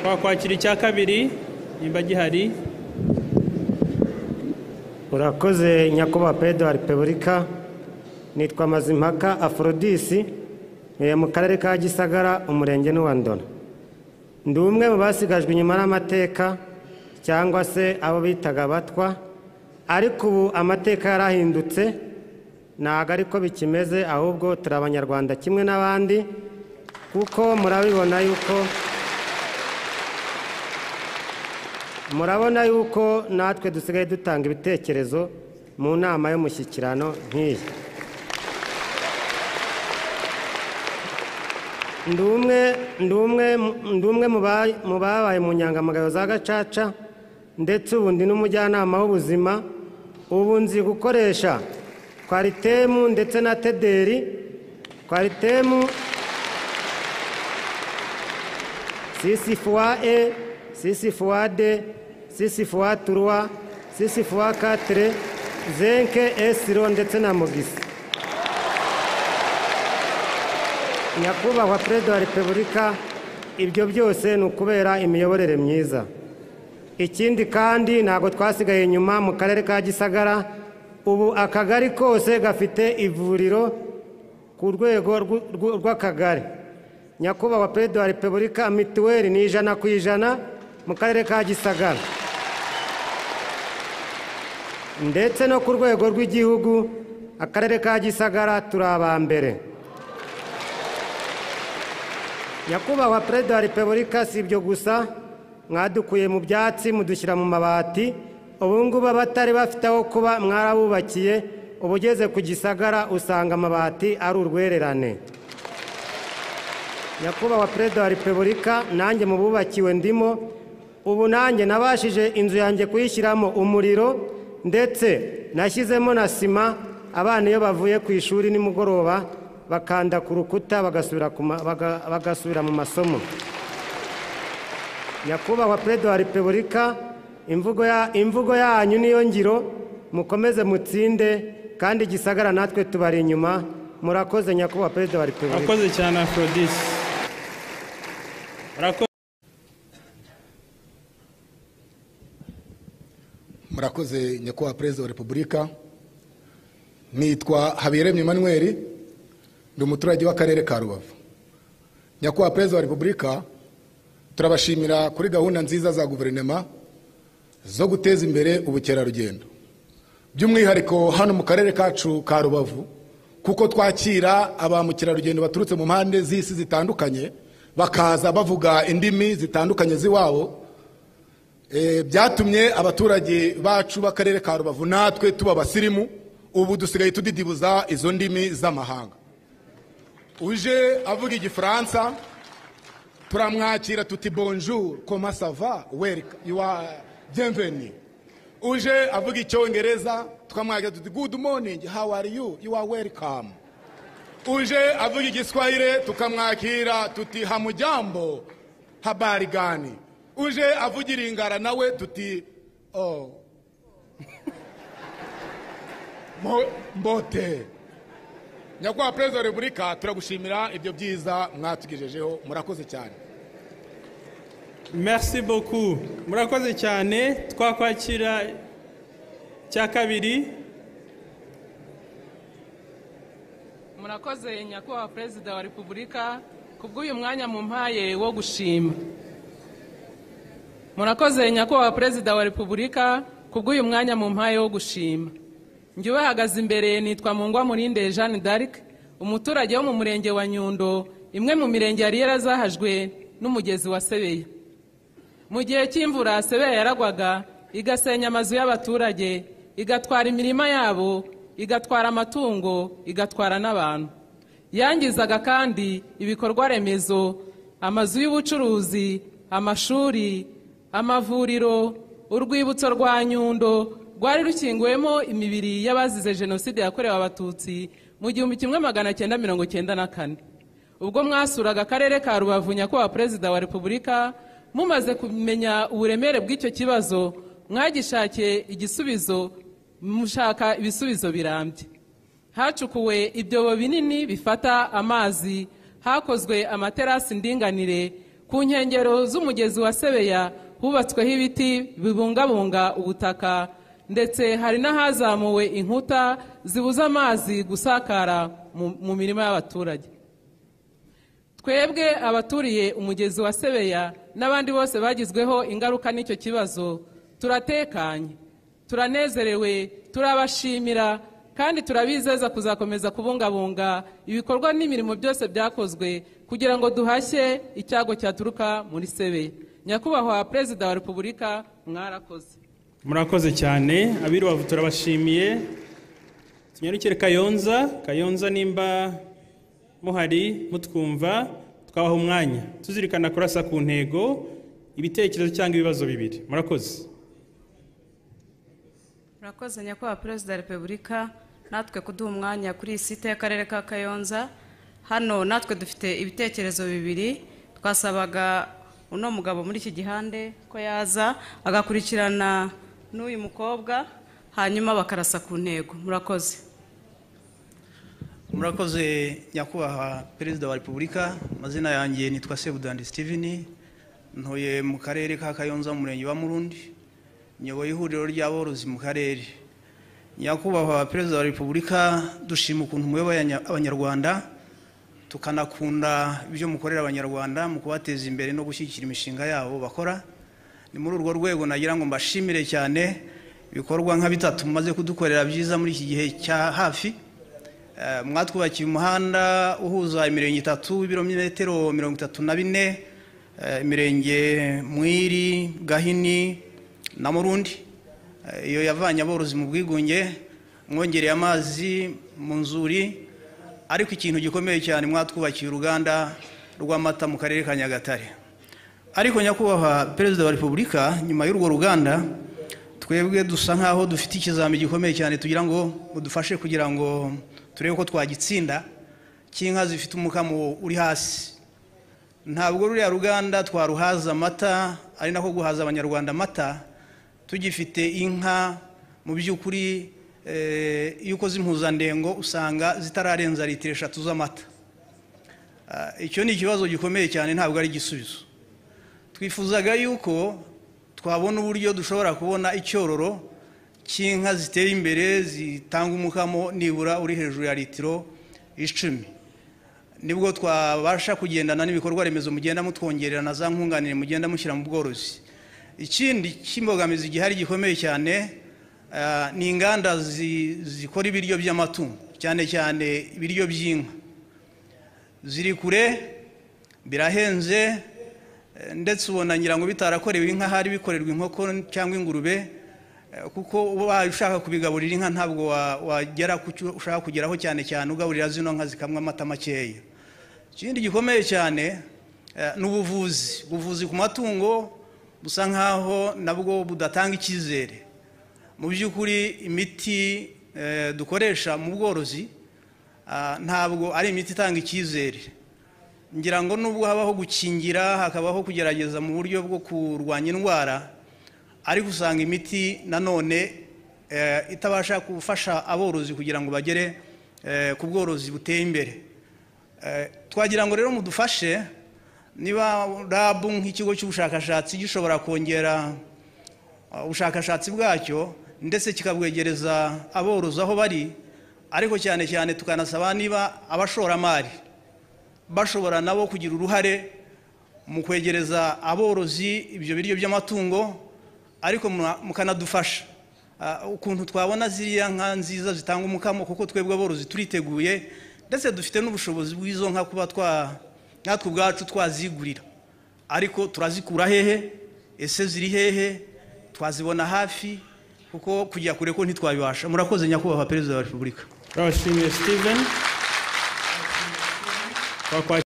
twakwakira icya kabiri nimba gihari urakoze nyakubahwa perezida wa repubulika nitwa mazimpaka aforodisi eh, mu karere ka gisagara umurenge ni uwa ndora ndi umwe mu basigajwe inyuma n'amateka cyangwa se abo bitaga abatwa ariko ubu amateka yarahindutse ntabwo ariko bikimeze ahubwo turi abanyarwanda kimwe n'abandi kuko murabibona yuko murabona yuko natwe dusigaye dutanga ibitekerezo mu nama y'umushyikirano nk'iyi ndi umwe ndi umwe ndi umwe mu ba- mu babaye mu nyangamugayo za gacaca ndetse ubu ndi n'umujyanama w'ubuzima ubu nzi gukoresha kwaritemu ndetse na tederi kwaritemu sisi fois e sisi fois de sisi fois trois sisi fois quatre zenke esiro ndetse na mugisi nyakubahwa perezida wa repubulika ibyo byose ni ukubera imiyoborere myiza ikindi kandi ntabwo twasigaye inyuma mu karere ka gisagara ubu akagari kose gafite ivuriro ku rwego rw'u- rw'u- rw'akagari nyakubahwa perezida wa repubulika mituweli ni ijana ku ijana mu karere ka gisagara ndetse no ku rwego rw'igihugu akarere ka gisagara turi aba mbere nyakubahwa perezida wa repubulika si ibyo gusa mwadukuye mu byatsi mudushyira mu mabati ubu ngubu abatari bafite aho kuba mwarabubakiye uba ugeze ku gisagara usanga amabati ari urwererane nyakubahwa perezida wa repubulika nanjye mu bubakiwe ndimo ubu nanjye nabashije inzu yanjye kuyishyiramo umuriro ndetse nashyizemo na sima abana iyo bavuye ku ishuri nimugoroba bakanda ku rukuta bagasubira ku ma- baga- bagasubira mu masomo nyakubahwa perezida wa repubulika imvugo ya- imvugo yanyu niyo ngiro mukomeze mutsinde kandi igisagara natwe tubari inyuma murakoze nyakubahwa perezida wa repubulika urakoze cyane aforodisi Urako- murakoze nyakubahwa perezida wa repubulika nitwa habiyaremye emmanuel ndi umuturage w'akarere ka rubavu nyakubahwa perezida wa repubulika turabashimira kuri gahunda nziza za guverinoma zo guteza imbere ubukerarugendo by'umwihariko hano mu karere kacu ka rubavu kuko twakira ba mukerarugendo baturutse mu mpande z'isi zitandukanye bakaza bavuga indimi zitandukanye z'iwabo Eh, byatumye abaturage bacu b'akarere ka rubavu natwe tuba abasirimu ubu dusigaye tudidibuza izo ndimi z'amahanga uje avuga igifaransa turamwakira tuti bonjour koma sava welika yuwa bienvenue uje avuga icyongereza tukamwakira tuti good morning how are you you are welcome uje avuga igiswahire tukamwakira tuti hamujambo habari gani uje avugira ingara nawe tuti oh. Mo- mbote nyakubahwa perezida wa repubulika turagushimira ibyo byiza mwatugejejeho murakoze cyane merci beaucoup murakoze cyane twakwakira icya kabiri murakoze nyakubahwa perezida wa repubulika kubw'uyu mwanya mumpaye wo gushima murakoze nyakubahwa perezida wa repubulika kubw'uyu mwanya mumpaye wo gushima njyewe hahagaze imbere nitwa mungwa murinde jeanne d'arc umuturage wo mu murenge wa nyundo imwe mu mirenge yari yarazahajwe n'umugezi wa sebeya mu gihe cy'imvura sebeya yaragwaga igasenya amazu y'abaturage igatwara imirima yabo igatwara amatungo igatwara n'abantu yangizaga kandi ibikorwa remezo amazu y'ubucuruzi amashuri amavuriro urwibutso rwa nyundo rwari rukinguwemo imibiri y'abazize jenoside yakorewe abatutsi mu gihumbi kimwe magana cyenda mirongo cyenda na kane ubwo mwasuraga akarere ka rubavu nyakubahwa perezida wa repubulika mumaze kumenya uburemere bw'icyo kibazo mwagishakiye igisubizo mushaka ibisubizo birambye hacukuwe ibyobo binini bifata amazi hakozwe amaterasi ndinganire ku ku nkengero z'umugezi wa sebeya hubatsweho ibiti bibungabunga ubutaka ndetse hari n'ahazamuwe inkuta zibuza amazi gusakara mu- mu mirima y'abaturage twebwe abaturiye umugezi wa sebeya n'abandi bose bagizweho ingaruka n'icyo kibazo turatekanye turanezerewe turabashimira kandi turabizeza kuzakomeza kubungabunga ibikorwa n'imirimo byose byakozwe kugira ngo duhashye icyago cyaturuka muri sebeya nyakubahwa perezida wa repubulika mwarakoze murakoze cyane ab'i rubavu turabashimiye tunyarukire kayonza kayonza nimba muhari mutwumva twabaha umwanya tuzirikana kurasa ku ntego ibitekerezo cyangwa ibibazo bibiri murakoze murakoze nyakubahwa perezida wa repubulika natwe kuduha umwanya kuri iyi site y'akarere ka kayonza hano natwe dufite ibitekerezo bibiri twasabaga uno mugabo muri iki gihande ko yaza agakurikirana n'uyu mukobwa hanyuma bakarasa ku ntego murakoze murakoze nyakubahwa perezida wa repubulika amazina yanjye nitwa sebudandi steven ntuye mu karere ka kayonza mu murenge wa murundi nyoboye ihuriro ry'aborozi mu karere nyakubahwa perezida wa repubulika dushima ukuntu muyoboye anya- abanyarwanda tukanakunda ibyo mukorera abanyarwanda mu kubateza imbere no gushyigikira imishinga yabo bakora ni muri urwo rwego nagira ngo mbashimire cyane ibikorwa nka bitatu mumaze kudukorera byiza muri iki gihe cya hafi Eh, mwatwubakiye umuhanda uhuza imirenge itatu ibirometero mirongo itatu na bine eh, imirenge mwiri gahini na murundi Eh, iyo yavanye aborozi mu bwigunge mwongereye amazi mu nzuri ariko ikintu gikomeye cyane mwatwubakiye uruganda rw'amata mu karere ka nyagatare ariko nyakubahwa perezida wa repubulika nyuma y'urwo ruganda twebwe dusa nkaho dufite ikizami gikomeye cyane tugira ngo mudufashe kugira ngo turebe ko twagitsinda cy'inka zifite umukamo uri hasi ntabwo ruriya ruganda twaruhaza amata ari nako guhaza abanyarwanda amata tugifite inka mu by'ukuri eh, iyo ukoze impuzandengo usanga zitararenza litiro eshatu z'amata Ah, icyo ni ikibazo gikomeye cyane ntabwo ari igisubizo twifuzaga yuko twabona uburyo dushobora kubona icyororo cy'inka ziteye imbere zitanga umukamo nibura uri hejuru ya litiro icumi nibwo twabasha kugendana n'ibikorwa remezo mugenda mutwongerera na za nkunganire mugenda mushyira mu bworozi ikindi cy'imbogamizi gihari gikomeye cyane ah, ni inganda zi- zikora ibiryo by'amatungo cyane cyane ibiryo by'inka ziri kure birahenze eh, ndetse ubona ngira ngo bitarakorewe inka hari bikorerwa inkoko cyangwa ingurube eh, kuko uba ushaka kubigaburira inka ntabwo wa- wagera ku cyo ushaka kugeraho cyane cyane ugaburira zino nka zikamwa amata makeya ikindi gikomeye cyane eh, ni ubuvuzi ubuvuzi ku matungo busa nkaho nabwo budatanga icyizere mu by'ukuri imiti eh, dukoresha mu bworozi ah, ntabwo ari imiti itanga icyizere ngira ngo nubwo habaho gukingira hakabaho kugerageza mu buryo bwo kurwanya indwara ariko usanga imiti nanone eh, itabasha gufasha aborozi kugira ngo bagere eh, ku bworozi buteye imbere Eh, twagira ngo rero mudufashe niba rabu nk'ikigo cy'ubushakashatsi gishobora kongera Uh, ubushakashatsi bwacyo ndetse kikabwegereza aborozi aho bari ariko cyane cyane tukanasaba niba abashoramari bashobora nabo kugira uruhare mu kwegereza aborozi ibyo biryo by'amatungo ariko mwa- mukanadufasha Uh, ukuntu twabona ziriya nka nziza zitanga umukamo kuko twebwe aborozi turiteguye ndetse dufite n'ubushobozi bw'izo nka kuba twa natwe ubwacu twazigurira ariko turazikura hehe ese ziri hehe twazibona hafi kuko kujya kure ko ntitwabibasha murakoze nyakubahwa perezida wa repubulika turabashimiye steven twakwakiriye